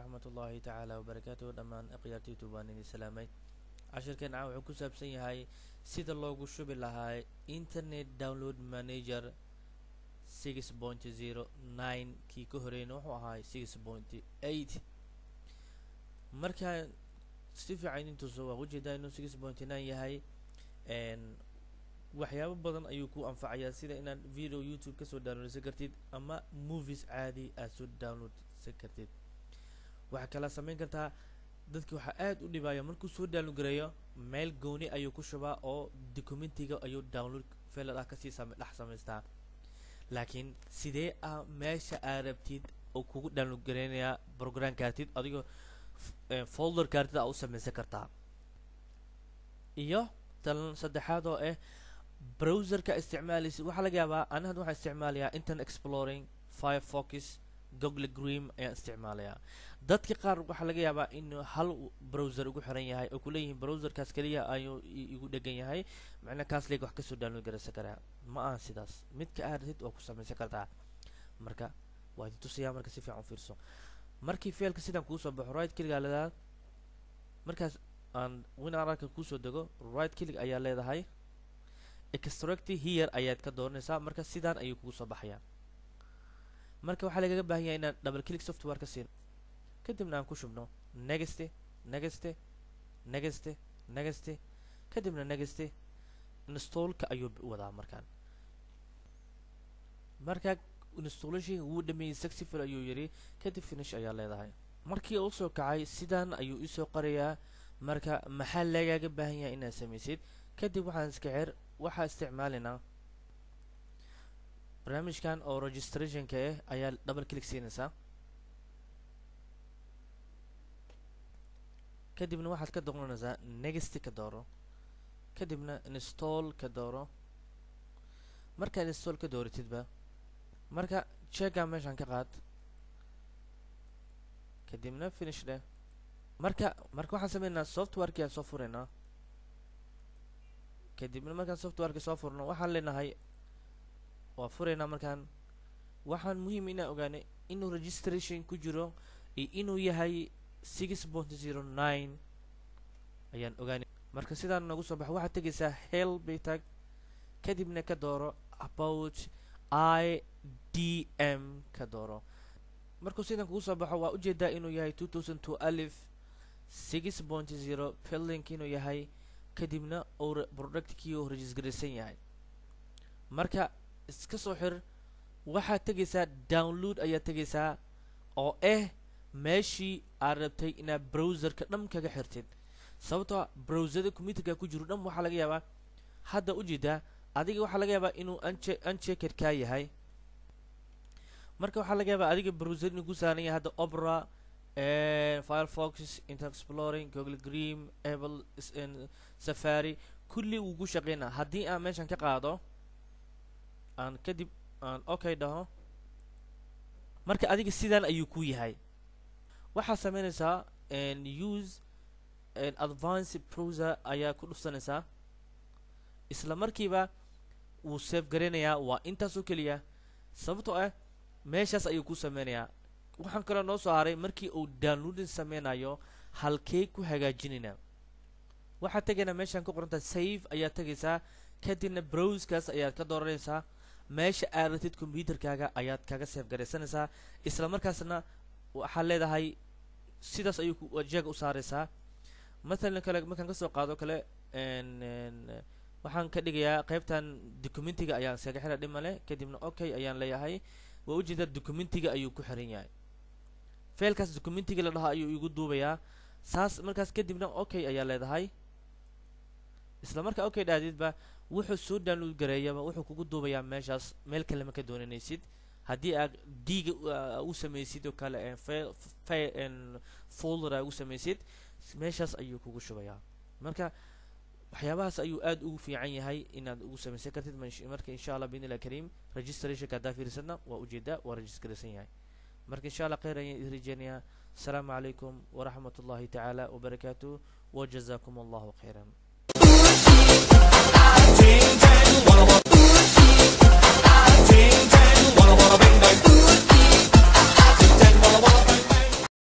waraxmat ullaahi tacaala wabarakaatuhu dhammaan akhyaartaytu baan idin salaamay cashirkeenna wuxuu ku saabsan yahay sida loogu shubi lahaa internet download manager six point zero nine kii ka horeyna wuxuu ahaa six point eight markaa si fiican intuusa waa ujeedaa inuu six point nine yahay waxyaabo badan ayuu ku anfacayaa sida inaad video youtube kasoo downloadsan kartid ama movies caadi aad soo downloadsan kartid waxaa kala samayn kartaa dadki waxaa aad u dhibaya markuu soo download gareeyo meel gooni ayuu ku shubaa oo documentiga ayuu download felad ah kasii same dhex samaystaa laakiin sidee ah meesha aad rabtid oo kugu download gareynayaa program kaartid adigoo folder kaartid aa u samaysan kartaa iyo talan saddexaad oo ah browserka isticmaalaysa waxaa laga yaabaa ani hadda waxaan isticmaalayaa internet exploring firefox google dream ayaan isticmaalayaa dadka qaar waxaa laga yaabaa inuu hal browser ugu xiran yahay oo kuleeyihiin browserkaas keliya ayuu igu dhegan yahay macnaa kaas leeg wax kasoo download garaysan karaa ma aha sidaas midka aad ratid waa ku samaysan kartaa marka waa idin tusayaa marka si fiican u fiirso markii failka sidaan kuusoo baxo right click aa leedahay markaas aan winararka kuusoo dego right click ayaa leedahay extract here ayaad ka dooranaysaa marka sidaan ayuu kugu soo baxayaa marka waxaa lagaga baahan yahay inaan double click software ka siin kadibna aan ku shubno negeste negeste negeste negeste kadibna negeste installka ayuu wadaa markaan markaa installation wuu dhameeyey successful ayuu yidhi kadib finish ayaa leedahay markii uu soo kacay sidaan ayuu isoo qorayaa marka maxaa lagaaga baahan yahay inaad samaysid kadib waxaan iska xir waxaa isticmaalaynaa barnaamijkan oo registrationka ah ayaa double click siinaysaa kadibna waxaad ka dooranaysaa next ka dooro kadibna install ka dooro markaad install ka dooratidba marka checka meeshaan ka qaad kadibna finish dheh marka marka waxaan sameynaynaa softwareki aan soo furaynaa kadibna markaan softwareki soo furno waxaan leenahay waa furaynaa markaan waxaan muhiim inaan ogaanay inuu registration ku jiro iyo inuu yahay six point zero nine ayaan ogaanay marka sidaan noogu soo baxo waxaad tegaysaa hel bay tag kadibna ka dooro about i d m ka dooro markuu sidan kugu soo baxo waa ujeedaa inuu yahay two thousand two alif six point zero fillink inuu yahay kadibna uu productkii uu registraysan yahay marka iska soo xir waxaad tegaysaa download ayaad tegaysaa oo ah meeshii aad rabtay inaad browserka dham kaga xirtid sababtoo browserda computerka ku jiro dham waxaa laga yaabaa hadda ujeedaa adiga waxaa laga yaabaa inuu unche unchecked kaa yahay marka waxaa laga yaabaa adiga browser inuu ku saaran yahay hadda opera firefox internet exploring google dream apple safari kulli wuu ku shaqeynaa haddii aan meeshan ka qaado aan kadib aan okay dhaho marka adiga sidaan ayuu ku yahay waxaad sameynaysaa use advance browser ayaa ku dhufsanaysaa isla markiiba wuu save garaynayaa waa intaasoo keliya sababtoo ah meeshaas ayuu ku sameynayaa waxaan kaloo noo soo haray markii uu downloading sameynayo halkee ku hagaajinaynaa waxaad tegaynaa meeshaan ku qorantaa save ayaad tegaysaa kadibna browskaas ayaad ka dooranaysaa meesha aad ratid computerkaaga ayaad kaga save garaysanaysaa isla markaasna waxaad leedahay sidaas ayuu jeega u saaraysaa mathalan kale markaan kasoo qaado kale waxaan ka dhigayaa qaybtan documentiga ayaan iskaga xira dhimale kadibna okay ayaan leeyahay waa ujeedaa documentiga ayuu ku xiran yahay failkaas documentiga la dhahaa ayuu igu duubayaa saas markaas kadibna okay ayaa leedahay isla markaa okay dhaadidba wuxuu soo download gareeyaba wuxuu kugu duubayaa meeshaas meel kale ma ka doonanaysid haddii aad diga u samaysid oo kale folder aa ugu samaysid meeshaas ayuu kugu shubayaa marka waxyaabahaas ayuu aad ugu fiican yahay inaad ugu samaysan kartid marka insha allah biidn illah kariim registrationka haddaa fiirsadna waa ujeedaa waa registraysan yahay marka insha allah kheyr ayaan idin rajeynayaa asalaamu calaykum waraxmat ullahi tacaala wabarakaatuh wajazakum allahu khayran